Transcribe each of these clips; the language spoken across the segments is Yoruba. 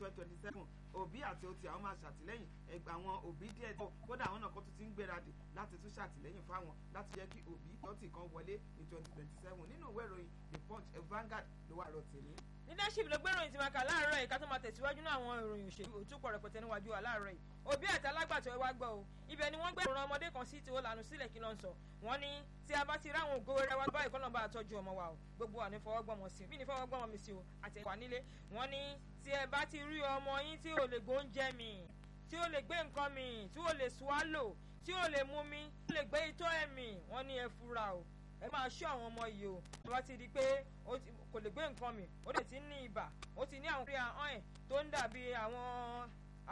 twenty twenty seven òbí àti otí àwọn máa ṣàtìlẹ́yìn ẹgbẹ́ àwọn òbí díẹ̀ tó kódà àwọn náà kó tún ti ń gbéradì láti tún ṣàtìlẹ́yìn fáwọn láti jẹ́ kí òbí tọ́tì kan wọlé ní twenty twenty seven nínú ìwé ìròyìn the punch Vanguard ló wà rọ̀ tèmi leadership ló gbé ìròyìn tí máa kà láàárọ̀ yìí ká tó máa tẹ̀síwájú náà àwọn ìròyìn òṣèlú òtúpọ̀ rẹpẹtẹ níwájú wa láàárọ̀ yìí òbí àti alágbàtọ́ ẹ wá gbọ́ o ibẹ̀ ni wọ́n gbé ìròyìn ọmọdé kan sí tí ó lànà sílẹ̀ kí ló ń sọ wọ́n ní tí a bá ti ráwọn ògo rẹ wá báyìí kọ́ náà bá tọ́jú ọmọ wa o gbogbo wa ní fọwọ́gbọ́mọ sí mí ní fọwọ́gbọ́mọ mi sí o àti ẹ̀kọ́ nílé wọ́n ní tí ẹ bá ti rí ọmọ yín tí ò lè gbóúnjẹ mi tí ò lè gbé nǹkan mi tí ò lè swallow tí ò lè mú mi tí ò lè gbé itọ́ ẹ̀mí wọ́n ní ẹ fura o ẹ máa ṣọ́ àwọn ọmọ yìí o tó bá ti di pé kò lè gbé nǹkan mi ó lè ti ní ibà ó ti ní àwọn orí ahọ́n ẹ̀ tó ń dàbí àwọn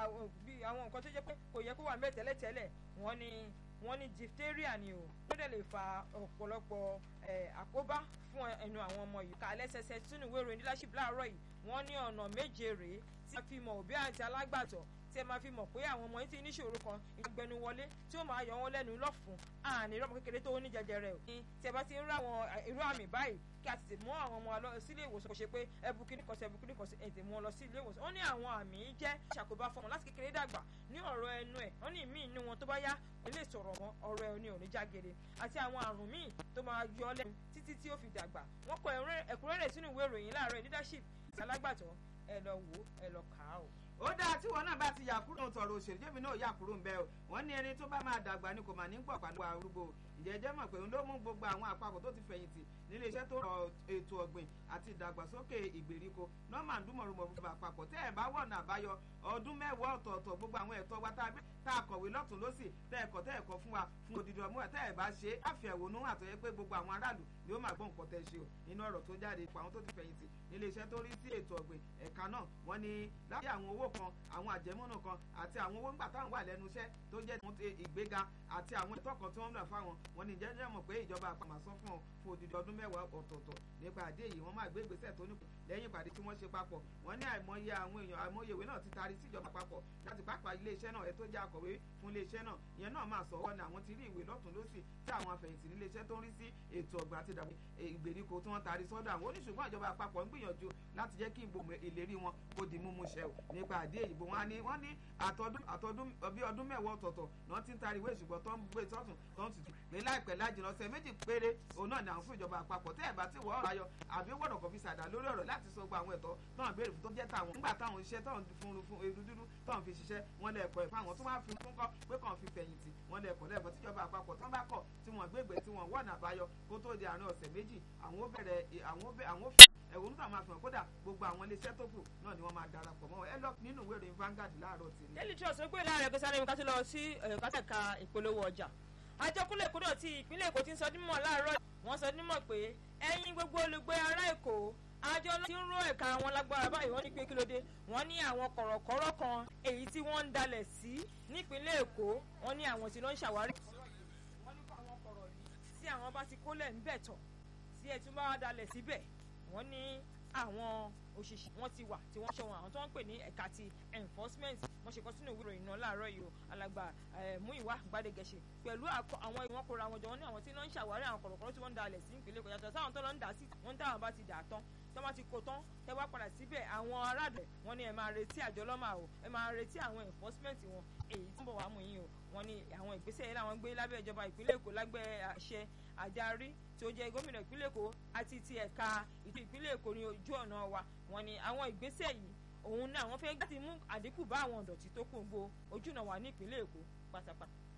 àwọn nǹkan tó jẹ́ pé kò yẹ kó wà mẹ́ tẹ́lẹ̀tẹ́lẹ̀ wọ́n ní wọ́n ní diphtheria ni o ó dẹ̀ lè fa ọ̀pọ̀lọpọ̀ àkóbá fún ẹnu àwọn ọmọ yìí ká lẹ́sẹsẹ sínú ìwé ìròyìn leadership láàárọ̀ yìí wọ́n ní ọ̀nà méje rèé tí a fi mọ̀ òbí àti alágbàtọ́ tí ẹ máa fi mọ̀ pé àwọn ọmọ yìí ti níṣòro kan ìgbẹ́nu wọlé tí ó máa yọ wọn lẹ́nu lọ́fun àní ìrọ́mọ kékeré tó ní jẹjẹrẹ o. tí ẹ bá ti ń rá àwọn irú àmì báyìí kí a tètè mú àwọn ọmọ lọ sí ilé ìwòsàn kò ṣe pé ẹbù kíní kan sí ẹbù kíní kan sí ètè mú wọn lọ sí ilé ìwòsàn. ó ní àwọn àmì yìí jẹ́ ṣàkóbá fún wọn láti kékeré dàgbà ní ọ̀rọ̀ ẹnu ẹ̀ wọ́n ní ìmí inú wọn tó bá yá kò lè sọ̀rọ̀ mọ́ ọ̀rọ̀ ẹ̀ ní òní jágere àti àwọn àrùn míì tó máa yọ lẹ́nu títí tí ó fi dàgbà wọ́n kọ ẹ̀kúnrẹ́rẹ́ sínú ìwé ìròyìn láàárọ̀ leadership alágbàtọ́ ẹ lọ wò ẹ lọ kà á o ó dáa tí wọn náà bá ti yà kúrò tọrọ òṣèlú jẹ́mi náà yà kúrò ń bẹ́ o wọ́n ní ẹni tó bá máa dàgbà ni kò mà ní gbọ̀ pàdé arúgbó ìjẹ́jẹ́ mọ̀ pé òun ló mú gbogbo àwọn àpapọ̀ tó ti fẹ̀yìntì nílé iṣẹ́ tó rọ ètò ọ̀gbìn àti ìdàgbàsókè ìgbèríko nọ́ọ̀mà ndúmọ̀rúmọ̀ fún àpapọ̀ tẹ́ ẹ̀ bá wọ̀nà àbáyọ ọdún mẹ́wàá ọ̀tọ̀ọ̀tọ̀ gbogbo àwọn ẹ̀tọ́ wa tá a kọ̀wé lọ́tún lọ́sì tẹ́ ẹ̀kọ́ tẹ́ ẹ̀kọ́ fún wa fún odidi ọmọ ẹ̀ tẹ́ ẹ̀ bá ṣe àfi ẹ̀wònú àtọ̀yẹ pé gbogbo àwọn aráàlú ni ó máa gbọ́ nǹkan tẹ́ ṣe o nínú ọ̀rọ̀ tó jáde ipò àwọn tó ti fẹ̀yìntì nílé iṣẹ́ tó rí sí ètò ọ̀gbìn ẹ̀ka náà wọ́n ní láti àwọn owó kan àwọn àjẹmọ́nà kan àti àwọn owó ńgbà táwọn wà lẹ́nu iṣẹ́ tó jẹ́ ìgbéga àti àwọn ẹ̀tọ́ kan tí wọ́n ń lọ fáwọn wọn ní jẹ́jẹ́ mọ̀ pé ìjọba àpamọ́ sọ fún ọ fún odidi ọdún mẹ́wàá ọ̀tọ̀ọ̀tọ̀ nípa àdé yìí wọ́n máa gbé ìgbésẹ̀ tó nípò lẹ́yìn ìpàdé tí wọ́n ṣe papọ̀ wọ́n ní àìmọye àwọn èèyàn àìmọye ìwé náà ti taari síjọba àpapọ̀ láti pápá iléeṣẹ́ náà ẹ tó jẹ́ akọ̀wé fún iléeṣẹ́ náà ìyẹn náà máa sọ wọ́n ní àwọn ti rí ìwé lọ́tún lọ́sì tí àwọn afẹ̀yìntì níléeṣẹ́ tó ń rí sí ètò ọ̀gbìn àti ìdàgbé ìgbèríko tí wọ́n taari sọ́dọ̀ àwọn oníṣùgbọ́n ìjọba àpapọ̀ ń gbìyànjú láti jẹ́ kí ìbò ìlérí wọn kó di múmú ṣẹ o nípa àdé ìbò wọn ni wọ́n ní àtọdún bí ọdún mẹ́wàá ọ̀tọ̀ọ̀tọ̀ náà ti ń taari ìwé ìṣùgbọ́n tó ń gbé sọ́tún tó ń tutù pé láìpẹ́ lájìnà ọ̀sẹ̀ méjì péré òun náà ni àwọn fún ìjọba àpapọ̀ tẹ́ ẹ̀ bá ti wọ́ ọ̀rọ̀ ayọ̀ àbí wọ́dọ̀ kọ̀ fi ṣàdá lórí ọ̀rọ̀ láti sọ gba àwọn ẹ̀tọ́ náà béèrè fún tó jẹ́ tàwọn nígbà táwọn iṣẹ́ tó ń fún fún eru dúdú tó ń fi ṣiṣẹ́ wọn lẹ́ẹ̀kọ́ ẹ̀ fáwọn tó wá fi fún kọ́ pé kàn fi fẹ̀yìntì wọn lẹ́ẹ̀kọ́ lẹ́ẹ̀kọ́ tíjọba àpapọ̀ tó ń bá kọ̀ tí wọ́n gbégbé tí wọ́n wọ̀nà àbáyọ kó tó di àárín ọ̀sẹ̀ méjì àwọn ó bẹ̀rẹ̀ àwọn ó fi ẹ̀wọ̀n nígbà máa fi hàn kódà gbogbo àwọn iléeṣẹ́ tó kù náà ni wọ́n máa darapọ̀ mọ́ ẹ lọ nínú ìwé ìròyìn Vanguard láàárọ̀ tì ní. daily trust ń pè láàárẹ̀ pé sáré mi ká tó lọ sí kátàkà ìpolówó ọjà àjọkúnlẹ̀ kúrò tí ìpínlẹ̀ Èkó ti ń sọ dímọ̀ láàárọ̀ wọ́n sọ dímọ̀ pé ẹ̀yin gbogbo olùgbé ará Èkó àjọ tí ń ró ẹ̀ka àwọn lágbára báyìí wọ́n ní pé kí ló dé wọ́n ní àwọn kọ̀rọ̀kọ̀rọ̀ kan èyí tí wọ́n ń dalẹ̀ sí nípínlẹ̀ Èkó wọ́n ní àwọn tí ló ń ṣàwárí. wọ́n ní kó àwọn kọ̀rọ̀ yìí tí àwọn bá ti kólẹ̀ ń bẹ̀ tọ̀ tí ẹ̀ tún bá wá dalẹ̀ síbẹ̀ wọ́n ní àwọn òṣìṣẹ́ wọn ti wà tí wọ́n ṣe wọn àwọn tó ń pè ní ẹ̀ka ti enforcement wọ́n ṣe kọ́ sínú ìwé ìròyìn náà láàárọ̀ yìí o alàgbà Múyìwá Gbádégẹṣe pẹ̀lú àwọn ìwọ̀n kóra wọn jọ wọ́n ní àwọn tí wọ́n ń ṣàwárí àwọn kọ̀rọ̀kọ̀rọ̀ tí wọ́n ń dalẹ̀ sí ìpínlẹ̀ Èkó yàtọ̀ sáwọn tó lọ ń dà sí wọ́n ń dáhùn bá ti dà tán tẹ́ wọ́n ti kó tán tẹ́ wá padà síbẹ̀ àwọn aráàlú wọn ní ẹ máa retí àjọ lọ́mà o ẹ máa retí àwọn enforcement wọn èyí tí ń bọ̀ wá mú yín o wọ́n ní àwọn ìgbésẹ̀ yẹn làwọn gbé lábẹ́ ìjọba ìpínlẹ̀ Èkó lágbẹ́ àṣẹ àdarí tí ó jẹ́ gómìnà ìpínlẹ̀ Èkó àti ti ẹ̀ka ìtú ìpínlẹ̀ Èkó ní ojú ọ̀nà wa wọ́n ní àwọn ìgbésẹ̀ yìí òun náà wọ́n fẹ́ láti mú àdínkù bá àwọn ìdọ̀tí tó kù ń bo ojú ọ̀nà wa ní ìpínlẹ̀ Èkó pátápátá.